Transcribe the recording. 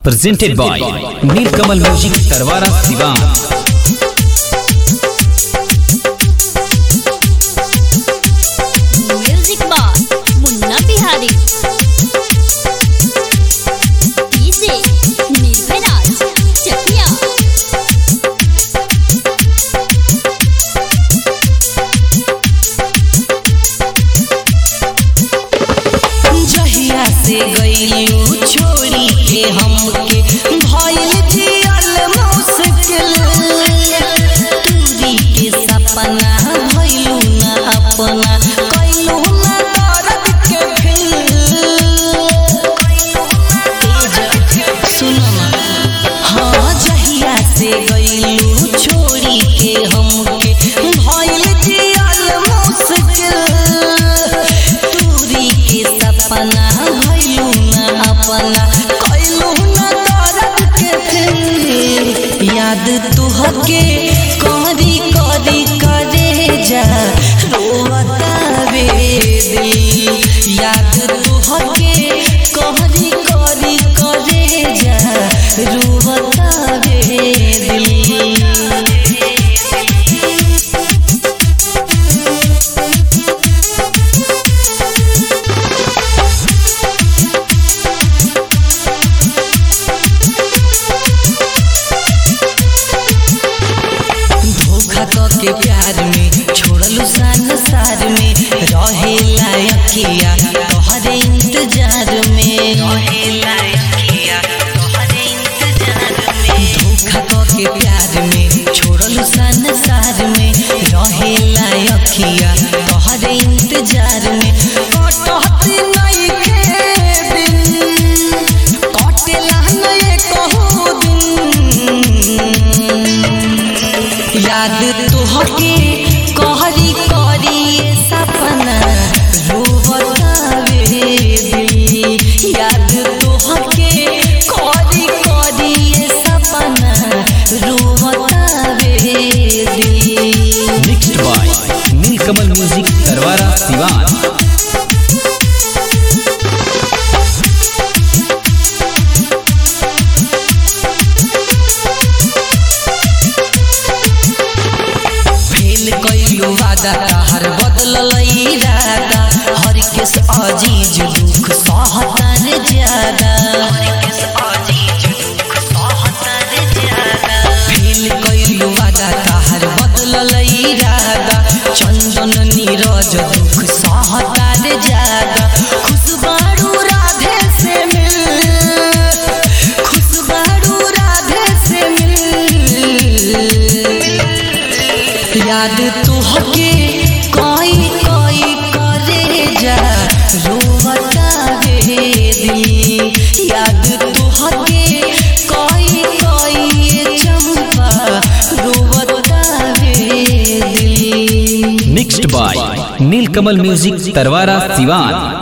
presented by Nilkamal Music Tarwara Sivan. Music box Munna Bihari DJ Nirbhay Raj Chakiya जहिया से गईलू छोड़ी के हमके भइल जियल मुश्किल दूरी के सपना भइलू ना अपना कइलू ना दर्द के फिल सुनो ना हाँ जहिया से गईलू छोड़ी के हमके भइल जियल मुश्किल दूरी के सपना भइलू ना अपना कइलू ना दर्द के फिर याद तुहके करी करी करे जा रोवता वे दिल याद तुहके करी करी करे जा रोवता वे दिल धोखा क के प्यार में छोड़लू संसार में रहे लायकिया तोहरे इंतजार में रहे लायकिया तोहरे इंतजार में धोखा क के प्यार में छोड़लू संसार में रहे लायकिया तोहरे इंतजार में कटत नहीं के दिन कटेला नहीं कहू दिन याद तुहके कहरी करी ये सपना रोवतावे दिल याद तुहके करी करी ये सपना रोवतावे दिल Mixed by Nilkamal Music Tarwara Sivan. Fail कइलू वादा हर बदलल इरादा हर केस अजीज दुख सहतर ज्यादा फेल कइलू वादा हर बदलल इरादा चंदन नीरज दुख सहतर ज्यादा खुशबारू राधे से मिल खुशबारू राधे से मिल याद तुहके कोई कोई करे जा रोवता वे दिल याद तुहके कोई कोई चंपा रोवता वे दिल Mixed by Nilkamal Music Tarwara Sivan.